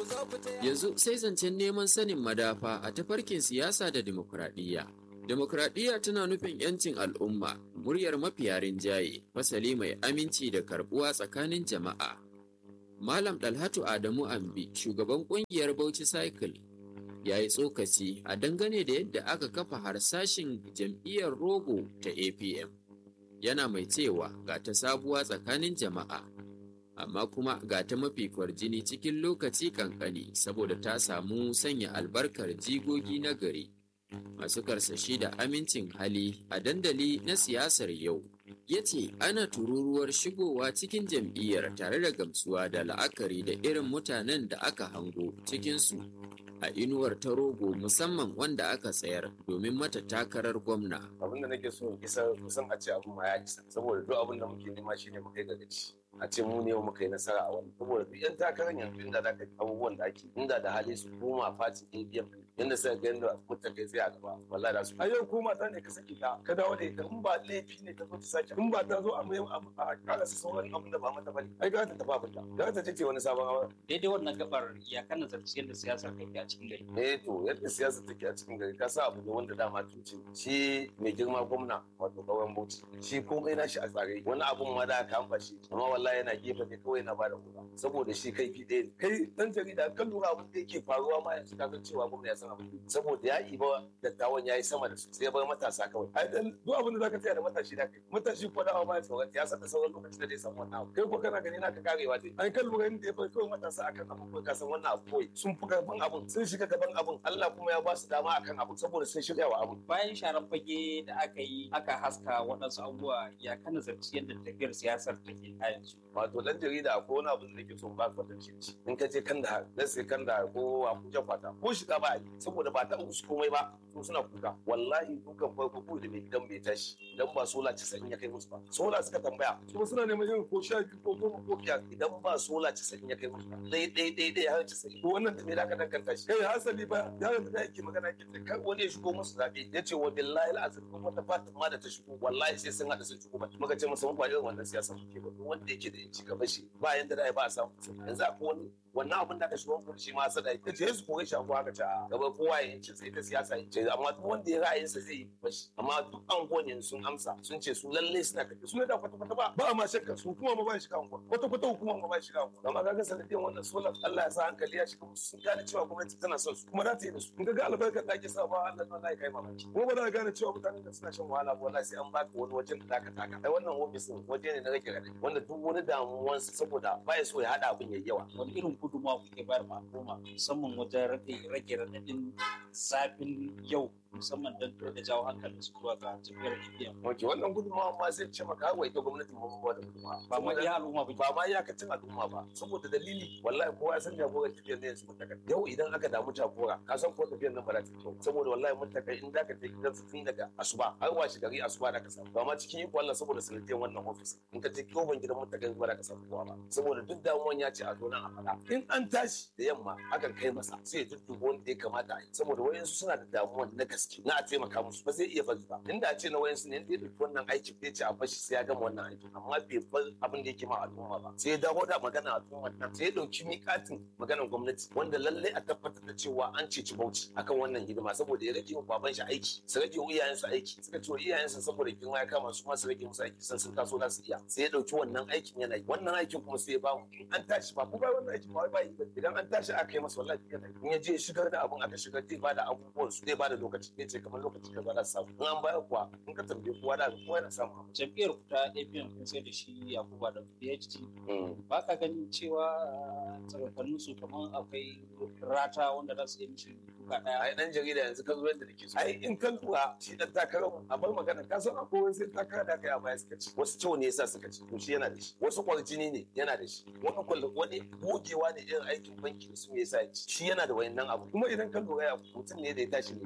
Yanzu sai zancen neman sanin madafa a tafarkin siyasa da dimokuraɗiyya. Dimokuraɗiyya tana nufin 'yancin al'umma, muryar mafiya rinjaye, fasali mai aminci da karɓuwa tsakanin jama'a. Malam Dalhatu Adamu Ambi, shugaban ƙungiyar Bauchi Cycle, ya yi tsokaci a dangane da yadda aka kafa harsashin jam'iyyar rogo ta APM. Yana mai cewa ga ta sabuwa tsakanin jama'a, amma kuma ga ta mafi kwarjini cikin lokaci kankani saboda ta samu sanya albarkar jigogi na gari. Masu karsashi da amincin hali a dandali na siyasar yau. ya ce ana tururuwar shigowa cikin jam'iyyar tare da gamsuwa da la'akari da irin mutanen da aka hango cikinsu a inuwar ta rogo musamman wanda aka tsayar domin mata takarar gwamna. abin da nake so in isa kusan a ce abin ma ya isa saboda duk abin da muke nema shine mu kai ga gaci a ce mu ne muka yi nasara a wani saboda duk yan takarar yanzu inda da abubuwan da ake inda da hali su koma fatin ABM yanda suka ga yanda mutum kai sai a gaba wallahi da su a yau ko mata ne ka saki ta ka dawo da ita in ba laifi ne ta zo ta sake in ba ta zo a mai abu a kara su sauran abin da ba mata bane ai ga ta tafi abin ta ga ta ce wani sabon hawa daidai wannan gabar ya kana zarci yadda siyasar kai a cikin gari eh to yadda siyasa take a cikin gari ka sa abu ne wanda dama tuce shi mai girma gwamna wato kawai bauchi shi komai na shi a tsare wani abun ma da aka amfa shi amma wallahi yana gefe ne kawai na bada kuɗa saboda shi kai fi ɗaya kai dan jarida kan lura abin da yake faruwa ma yanzu ka san cewa gwamna ya san abin saboda ya iba dattawan ya yi sama da su sai ya bar matasa kawai ai dan duk abin da zaka tsaya da matashi da kai matashi ko da ba ya tsoron ya san da sauran lokacin da zai samu wannan abu kai ko kana gani naka karewa dai an kan lura inda ya bar kawai matasa akan abubuwa ka san wannan abu kawai sun fi karfin abun sun shiga gaban abun Allah kuma ya ba su dama akan abu saboda sun shirya wa abun bayan sharan fage da aka yi aka haska waɗansu abubuwa ya kana zarci yadda tafiyar siyasar take a yanzu wato dan jarida akwai wani abu da nake so ba ka tantance in ka je kan da na sai kan da ko Abuja kwata ko shiga ba a yi saboda ba ta musu komai ba su suna kuka wallahi dukan farko ko da mai gidan bai tashi dan ba sola 90 ya kai musu ba sola suka tambaya kuma suna neman yin ko sha biyu ko goma ko biyar idan ba sola 90 ya kai musu ba dai dai dai dai har 90 ko wannan da me da ka danganta shi kai hasali ba yaron da yake magana ke ce kai wani ya shigo musu zabe yace wa billahi alazim ko wata fatin ma da ta shigo wallahi sai sun hada sun shigo ba muka ce musu ba irin wannan siyasa muke ba wanda yake da yanci gaba shi ba yanda da ba a samu yanzu akwai wani wannan abin da aka shigo kuma shi ma sada ya ce su kore shi abuwa ka ta gaba kowa ya ce sai ta siyasa ya ce amma duk wanda ya ra'ayinsa zai yi bashi amma duk an gone sun amsa sun ce su lalle suna kaje su ne da kwata kwata ba ba ma shakka su kuma ma ba shi kan kwata kwata hukuma ma ba shi kan amma kaga sanadiyan wannan solar Allah ya sa hankali ya shiga musu sun gane cewa gwamnati tana son su kuma za ta yi da su in ga albarkar da ake sa ba Allah wallahi kai mamaki kuma ba za ka gane cewa mutanen da suna shan wahala ba wallahi sai an baka wani wajen da zaka taka ai wannan ofisin waje ne na rage radadi wanda duk wani damuwansa saboda baya so ya hada abin yayi yawa wani irin gudunmawa kuke bayar ma al'umma musamman wajen rage rage raɗaɗin zafin yau musamman don da jawo hankalin su zuwa ga tafiyar APM. Wace wannan gudunmawa ma sai ce maka wa ita gwamnatin mu ba da gudunmawa. Ba ma iya al'umma ba. Ba ma iyakacin al'umma ba. Saboda dalili wallahi kowa ya san jagorar tafiyar ne yanzu mutaka. Yau idan aka damu jagora ka san ko tafiyar nan ba za ta kyau. Saboda wallahi mutaka in da ka je gidan su tun daga asuba har washe gari asuba da ka samu. Ba ma cikin iko Allah saboda sanadiyar wannan ofis. In ka je koban gidan mutaka ba da ka samu kowa ba. Saboda duk damuwan ya ce a zo nan a faɗa. In an tashi da yamma akan kai masa sai ya dudduba wanda ya kamata a yi. Saboda wayansu suna da damuwan na gaske na a taimaka musu ba zai iya bari ba inda a ce na wayansu ne da ya ɗauki wannan aiki zai ce a bashi sai ya gama wannan aiki amma bai bar abin da yake ma al'umma ba sai ya dawo da magana al'umma nan sai ya ɗauki miƙatin maganar gwamnati wanda lallai a tabbatar da cewa an ceci bauchi akan wannan hidima saboda ya rage wa baban shi aiki su rage wa iyayensu aiki suka ce wa iyayensu saboda girma ya kama su ma su rage musu aiki san sun taso za su iya sai ya ɗauki wannan aikin yana yi wannan aikin kuma sai ya ba mu in an tashi ba ko ba wannan aikin ba ba idan an tashi aka yi masa wallahi yana in ya je shigar da abun aka shigar zai ba da abubuwan su zai ba da lokaci zai ce kamar lokaci da ba za su samu in an bayar kuwa in ka tambaye kowa da kowa yana samu abu. Jam'iyyar ku ta APM kun sai da shi Yakuba da PhD. Ba ka ganin cewa tsakanin su kamar akwai rata wanda za su yi mishi duka ɗaya. ai dan jarida yanzu ka zo yadda nake so ai in kan lura shi dan takarar mu a bar magana ka san akwai wasu takara da aka yi a baya suka ci wasu ciwo ne yasa suka ci to shi yana da shi wasu kwarjini ne yana da shi wani kwallo wani gogewa ne irin aikin banki da su me yasa ya ci shi yana da wayannan abu kuma idan ka lura ya mutum ne da ya tashi mai biyayya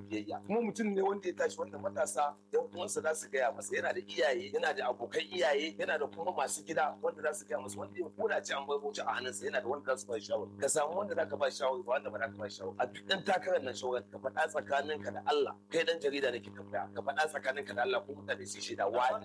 kuma mutum ne wanda ya tashi wanda matasa yan uwansa za su gaya masa yana da iyaye yana da abokan iyaye yana da kuma masu gida wanda za su gaya masa wanda ya kura ci an bai wuce a hannunsa yana da wanda za su ba shawar ka samu wanda za ka ba shawar ba wanda ba za ka ba shawar a duk dan takarar nan shawar ka faɗa tsakaninka da Allah kai dan jarida nake tambaya ka faɗa tsakaninka da Allah ko mutane su shaida wane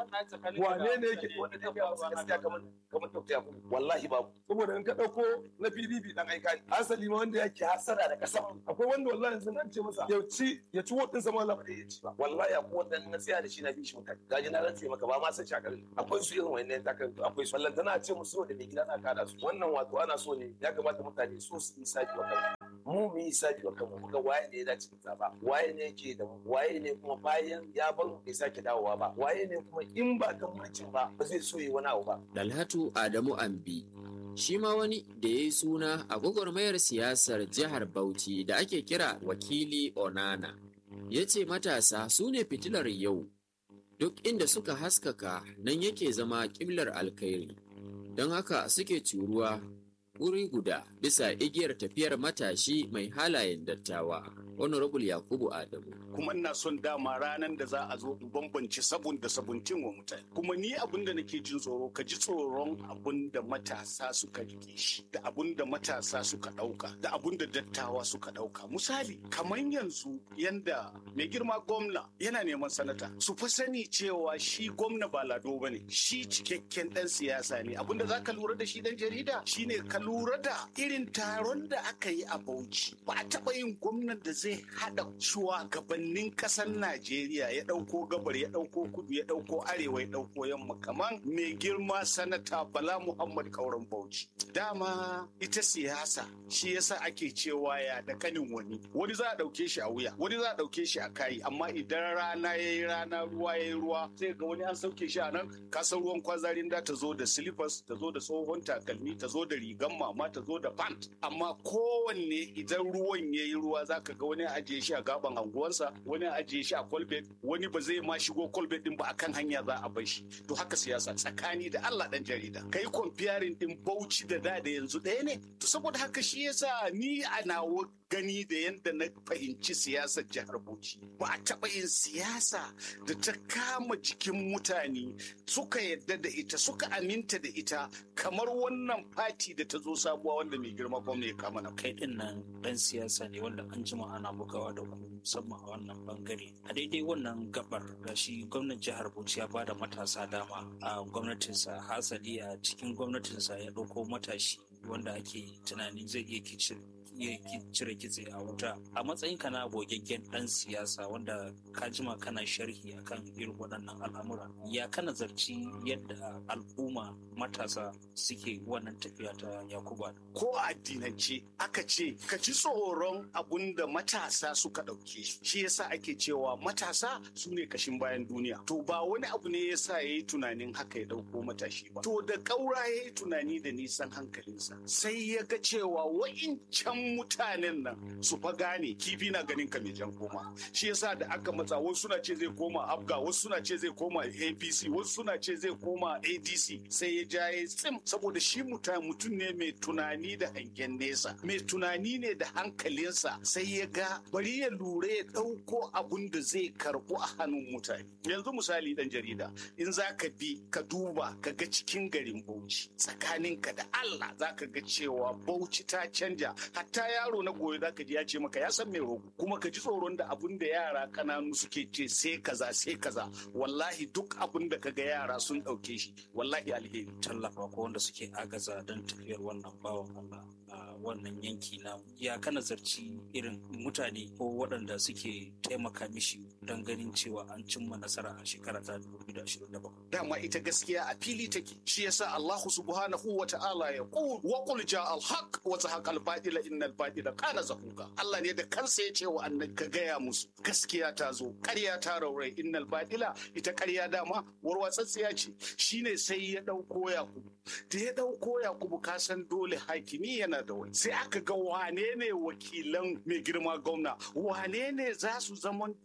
ne wane ne yake wanda zai gaya masa gaskiya kamar kamar tafiya wallahi babu saboda in ka ɗauko na PDP dan aika ne asali ma wanda yake hasara da kasa akwai wanda wallahi yanzu nan ce masa ya ci ya ci wadin sama Allah ba ya ci ba wallahi akwai wanda na tsaya da shi na bi shi mutane gaji na rantse maka ba ma san shakar akwai su irin wannan takan akwai su wallan tana ce musu da mai gida na kada su wannan wato ana so ne ya kamata mutane so su yi sabi wa kanmu mu mu yi sabi wa kanmu mu ga waye ne ya dace da zaba waye ne yake da mu waye ne kuma bayan ya bar bai sake dawowa ba waye ne kuma in ba kan mulkin ba ba zai so yi wani abu ba Dalhatu Adamu Ambi shi ma wani da ya yi suna a gwagwarmayar siyasar jihar Bauchi da ake kira wakili Onana ya ce matasa su ne fitilar yau duk inda suka haskaka nan yake zama ƙiblar alkhairi don haka suke curuwa wuri guda bisa igiyar tafiyar matashi mai halayen dattawa honorable yakubu adamu kuma ina son dama ranar da za a zo in bambance sabon da sabuntin wa mutane kuma ni abin da nake jin tsoro ka ji tsoron abin da matasa suka rike shi da abin da matasa suka dauka da abin da dattawa suka dauka misali kamar yanzu yanda mai girma gwamna yana neman sanata su fa sani cewa shi gwamna ba lado bane shi cikakken dan siyasa ne abin da zaka lura da shi dan jarida shine ka lura da irin taron da aka yi a Bauchi ba a taba yin gwamnan da zai hada shugabannin kasar Najeriya ya dauko gabar ya dauko kudu ya dauko arewa ya dauko yamma kaman mai girma sanata Bala Muhammad Kauran Bauchi dama ita siyasa shi yasa ake cewa ya da kanin wani wani za a dauke shi a wuya wani za a dauke shi a kai amma idan rana yayi rana ruwa yayi ruwa sai ga wani an sauke shi a nan kasar ruwan kwazarin da ta zo da slippers ta zo da tsohon takalmi ta zo da rigan mama ta zo da pant amma kowanne idan ruwan yayi ruwa zaka ga wani ajiye shi a gaban anguwansa wani ajiye shi a kolbet wani ba zai ma shigo kolbet din ba akan hanya za a bar shi to haka siyasa tsakani da Allah dan jarida kai comparing din Bauchi da da da yanzu ɗaya ne to saboda haka shi yasa ni a nawa gani da yadda na fahimci siyasar jihar Bauchi ba a taɓa yin siyasa da ta kama jikin mutane suka yadda da ita suka aminta da ita kamar wannan fati da ta zo sabuwa wanda mai girma gwamna ya kama na kai din nan dan siyasa ne wanda an jima ana bugawa da ku musamman a wannan bangare a daidai wannan gabar da shi gwamnan jihar Bauchi ya bada matasa dama a gwamnatinsa hasali a cikin gwamnatinsa ya ɗauko matashi wanda ake tunanin zai iya kicin iya cire kitse a wuta a matsayin ka na gogaggen dan siyasa wanda ka jima kana sharhi akan irin waɗannan al'amura ya kana zarci yadda al'umma matasa suke wannan tafiya ta yakuba ko a addinance aka ce ka ci tsoron abun da matasa suka ɗauke shi shi yasa ake cewa matasa su ne kashin bayan duniya to ba wani abu ne yasa ya yi tunanin haka ya ɗauko matashi ba to da ƙaura ya yi tunani da nisan hankalinsa sai ya ga cewa wa'incan mutanen nan su fa gane kifi na ganin ka mai jan koma shi yasa da aka matsa wasu suna ce zai koma abga wasu suna ce zai koma apc wasu suna ce zai koma adc sai ya ja ya tsim saboda shi mutum ne mai tunani da hangen nesa mai tunani ne da hankalinsa sai ya ga bari ya lura ya ɗauko abun da zai karɓu a hannun mutane yanzu misali dan jarida in za ka bi ka duba ka ga cikin garin bauchi tsakaninka da allah za ka ga cewa bauchi ta canja hatta yaro na goyo za ka ji ya ce maka ya san mai rogo kuma ka ji tsoron da abun da yara kananu suke ce sai kaza sai kaza wallahi duk abun da ka ga yara sun ɗauke shi wallahi alheri tallafa ko wanda suke agaza don tafiyar wannan bawan Allah a wannan yanki na ya kana zarci irin mutane ko waɗanda suke taimaka mishi don ganin cewa an cimma nasara a shekara ta 2027 dama ita gaskiya a fili take shi yasa Allah subhanahu wa ta'ala ya qul wa qul ja'a al-haq wa zahaqa al-batila innal batila kana zahuqa Allah ne da kansa ya ce wa annabi ka gaya musu gaskiya ta zo ƙarya ta raurai innal batila ita ƙarya dama warwatsatsiya ce shine sai ya dauko Yakubu da ya dauko Yakubu ka san dole hakimi yana da wani sai aka ga wane ne wakilan mai girma gwamna wane ne za su zamanto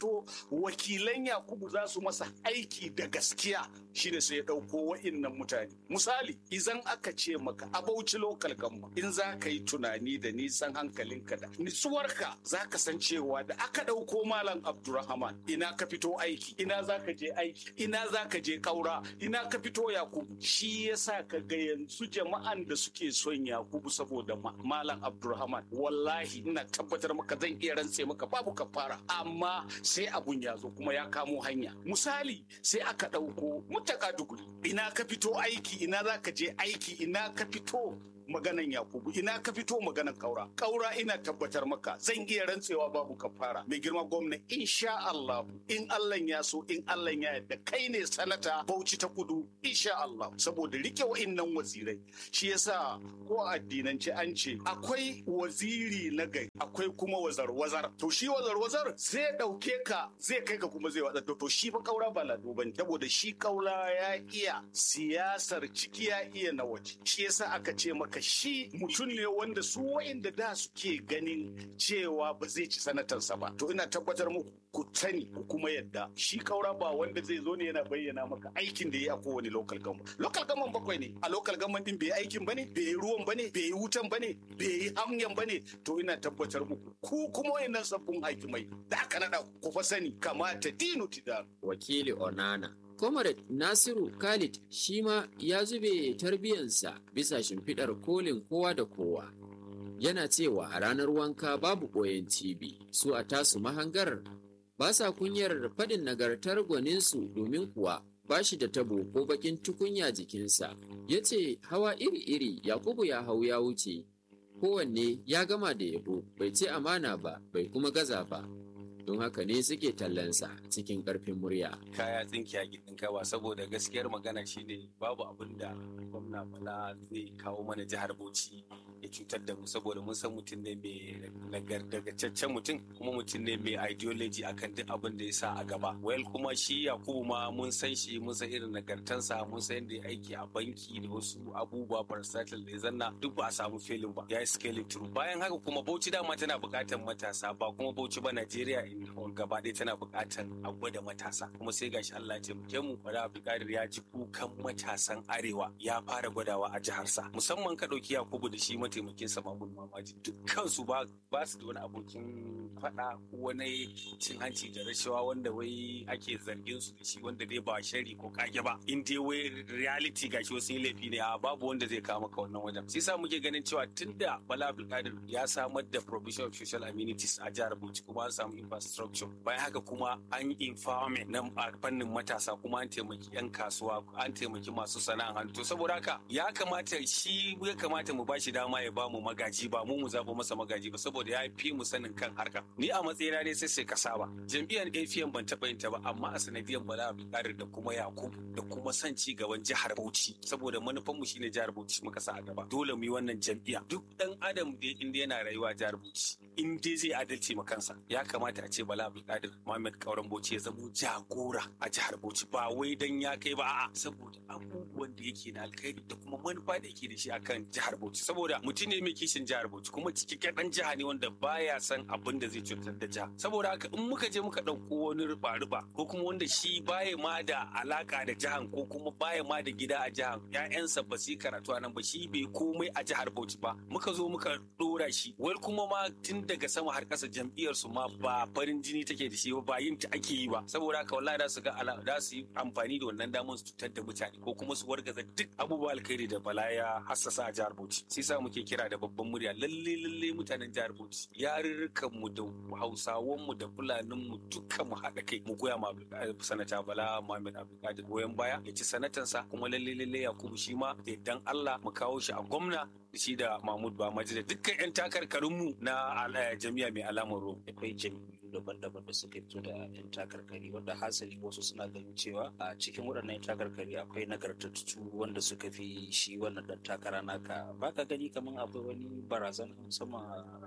wakilan yakubu za su masa aiki da gaskiya shine sai ya ɗauko wa'innan mutane misali idan aka ce maka a bauchi lokal gamma in za ka yi tunani da nisan hankalinka da nitsuwarka za ka san cewa da aka ɗauko malam abdurrahman ina ka fito aiki ina za ka je aiki ina za ka je ƙaura ina ka fito yakubu shi yasa ka ga yanzu jama'an da suke son yakubu saboda malam abdurrahman wallahi ina tabbatar maka zan iya rantse maka babu kafara amma sai abun ya zo kuma ya kamo hanya misali sai aka ɗauko mutaka duguri ina ka fito aiki ina za ka je aiki ina ka fito maganan Yakubu ina ka fito maganan Kaura Kaura ina tabbatar maka zan iya rantsewa babu kafara mai girma gwamna insha Allah in Allah ya so in Allah ya yarda kai ne sanata Bauchi ta Kudu insha Allah saboda rike wa'innan wazirai shi yasa ko addinance an ce akwai waziri na gari akwai kuma wazar wazar to shi wazar wazar zai dauke ka zai kai ka kuma zai watsa to shi fa Kaura ba lado bane saboda shi Kaura ya iya siyasar ciki ya iya na waje shi yasa aka ce maka shi mutum ne wanda su wa'inda da suke ganin cewa ba zai ci sanatarsa ba to ina tabbatar muku ku sani ku kuma yadda shi kaura ba wanda zai zo ne yana bayyana maka aikin da ya yi a kowane local government local government bakwai ne a local government din bai yi aikin bane bai yi ruwan bane bai yi wutan bane bai yi hanyar bane to ina tabbatar muku ku kuma wayannan sabbin hakimai da aka nada ku fa sani kamata dinu tidar wakili onana Comrade Nasiru Khalid shi ma ya zube tarbiyansa bisa shimfiɗar kolin kowa da kowa. Yana cewa a ranar wanka babu ɓoyen cibi, su a tasu mahangar ba sa kunyar faɗin nagartar gwaninsu domin kuwa ba shi da tabo ko bakin tukunya jikinsa. Ya ce hawa iri-iri Yakubu ya hau ya wuce, kowanne ya gama da yabo bai ce amana ba bai kuma gaza ba. don haka ne suke tallansa cikin ƙarfin murya. Kaya tsinki a gidan kawa saboda gaskiyar magana shine babu abin da gwamna bala zai kawo mana jihar Bauchi ya cutar da mu saboda mun san mutum ne mai nagartaccen mutum kuma mutum ne mai ideology akan duk abin da ya sa a gaba. Well kuma shi Yakubu ma mun san shi mun san irin nagartansa mun san yadda ya aiki a banki da wasu abubuwa versatile da ya zanna duk ba a samu filin ba ya yi scaling through. Bayan haka kuma Bauchi dama tana buƙatar matasa ba kuma Bauchi ba Najeriya gaba ɗaya tana buƙatar a gwada matasa kuma sai gashi Allah ya taimake mu Bala Abdulkadir ya ji kukan matasan arewa ya fara gwadawa a jiharsa musamman ka ɗauki Yakubu da shi mataimakin sa Mahmud Mamaji dukkan su ba ba su da wani abokin faɗa ko wani cin hanci da rashawa wanda wai ake zargin su da shi wanda dai ba shari ko kage ba in dai wai reality gashi wasu laifi ne a babu wanda zai kawo maka wannan wajen sai sa muke ganin cewa tunda Bala Abdulkadir ya samar da provision of social amenities a jihar Bauchi kuma an samu infrastructure bayan haka kuma an yi empowerment na fannin matasa kuma an taimaki 'yan kasuwa an taimaki masu sana'an hannu to saboda haka ya kamata shi ya kamata mu bashi dama ya ba mu magaji ba mu mu zaba masa magaji ba saboda ya fi mu sanin kan harka ni a matsayina ne sai sai ka saba jam'iyyar AFM ban taɓa yin ta ba amma a sanadiyar Bala Abdulkadir da kuma Yakubu da kuma son ci gaban jihar Bauchi saboda manufan mu shine jihar Bauchi muka sa a gaba dole mu yi wannan jam'iyya duk dan adam da inda yana rayuwa jihar Bauchi in dai zai adalci ma kansa ya kamata a ce Bala Abdulkadir Muhammad Kauran Bauchi ya zamo jagora a jihar Bauchi ba wai dan ya kai ba a'a saboda abubuwan da yake na alkhairi da kuma manufa da yake da shi akan jihar Bauchi saboda mutum ne mai kishin jihar Bauchi kuma cikakken dan jiha ne wanda baya san abin da zai cutar da jiha saboda haka in muka je muka dauko wani ruba-ruba ko kuma wanda shi baya ma da alaka da jihan ko kuma baya ma da gida a jihan ƴaƴansa ba su karatu a nan ba shi bai komai a jihar Bauchi ba muka zo muka dora shi wai kuma ma tun daga sama har ƙasa jam'iyyar su ma ba farin jini take da shi ba ba yin ta ake yi ba saboda haka wallahi da su ga ala da su yi amfani da wannan damar su cutar da mutane ko kuma su wargaza duk abubuwa alkhairi da bala ya hassasa a jihar Bauchi sai sa muke kira da babban murya lalle lalle mutanen jihar Bauchi yarurrukan mu da Hausawan mu da Fulanin mu dukkan mu haɗa kai mu goya ma sanata Bala Muhammad Abdulkadir goyon baya ya ci sanatansa kuma lalle lalle Yakubu shi ma da dan Allah mu kawo shi a gwamna da shi da Mahmud Bamaji da dukkan 'yan takarkarinmu na jami'a mai alamar ruwa. akwai jam'iyyu daban-daban da suka fito da 'yan takarkari wanda hasali wasu suna ganin cewa a cikin waɗannan 'yan takarkari akwai nagartattu wanda suka fi shi wannan ɗan takara naka baka gani kamar akwai wani barazana musamman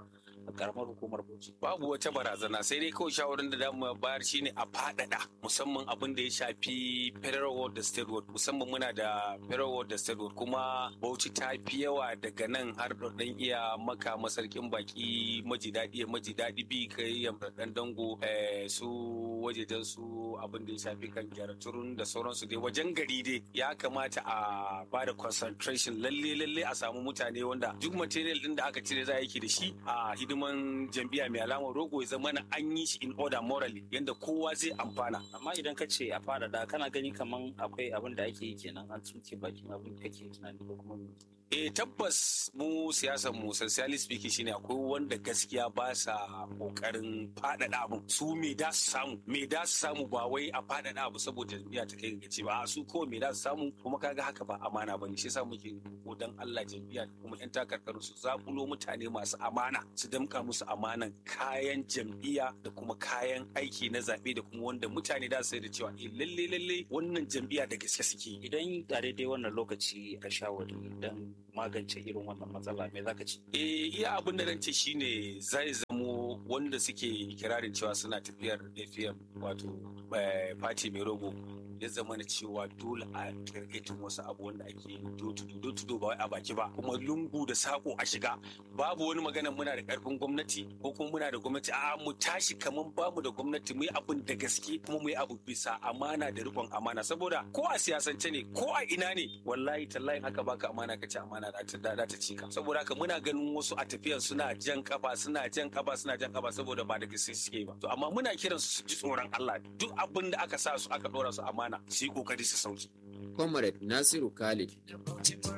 a karamar hukumar bauchi Babu wata barazana sai dai kawai shawarar da damu bayar shine a faɗaɗa musamman abin da ya shafi federal ward da state ward musamman muna da federal ward da state ward kuma Bauchi ta fi yawa daga nan har ɗan iya maka masarkin baki maji daɗi ya maji daɗi bi kai ya ɗan dango eh, su wajejen su abin da ya shafi kan gyaraturun da sauransu dai wajen gari dai ya kamata a ba da concentration lalle lalle a samu mutane wanda duk material din da aka cire za a yi da shi a hidiman jam'iyya mai alamar rogo ya zama an yi shi in order morally yanda kowa zai amfana amma idan ka ce a faɗaɗa kana gani kaman akwai abin da ake yi kenan an tsuke bakin abin da kake tunani ko kuma eh tabbas mu siyasar mu socialist speaking shine akwai wanda gaskiya ba sa kokarin faɗaɗa abu su me da su samu me da su samu ba wai a faɗaɗa abu saboda jam'iyya ta kai gaci ba su ko me da su samu kuma kaga haka ba amana bane shi yasa muke ko dan Allah jam'iyya kuma yan takarkaru su zakulo mutane masu amana su damka musu amanan kayan jam'iyya da kuma kayan aiki na zaɓe da kuma wanda mutane da su da cewa eh lalle lalle wannan jam'iyya da gaske suke idan a daidai wannan lokaci ka shawari don magance irin wannan matsala me zaka ci eh iya abin da ce shine zai zamo wanda suke kirarin cewa suna tafiyar AFM wato party mai rogo ya zama na cewa dole a targetin wasu abu wanda ake do to ba wai a baki ba kuma lungu da sako a shiga babu wani magana muna da karfin gwamnati ko kuma muna da gwamnati a mu tashi kaman bamu da gwamnati mu yi abin da gaske kuma mu yi abu bisa amana da rikon amana saboda ko a siyasance ne ko a ina ne wallahi tallahi haka baka amana ka ci amana da ta ci ka saboda haka muna ganin wasu a tafiyan suna jan kafa suna jan kafa suna jan kafa saboda ba da gaske suke ba to amma muna kiran su su ji tsoron Allah duk abin da aka sa su aka dora su amana su yi kokari su sauki Comrade Nasiru Khalid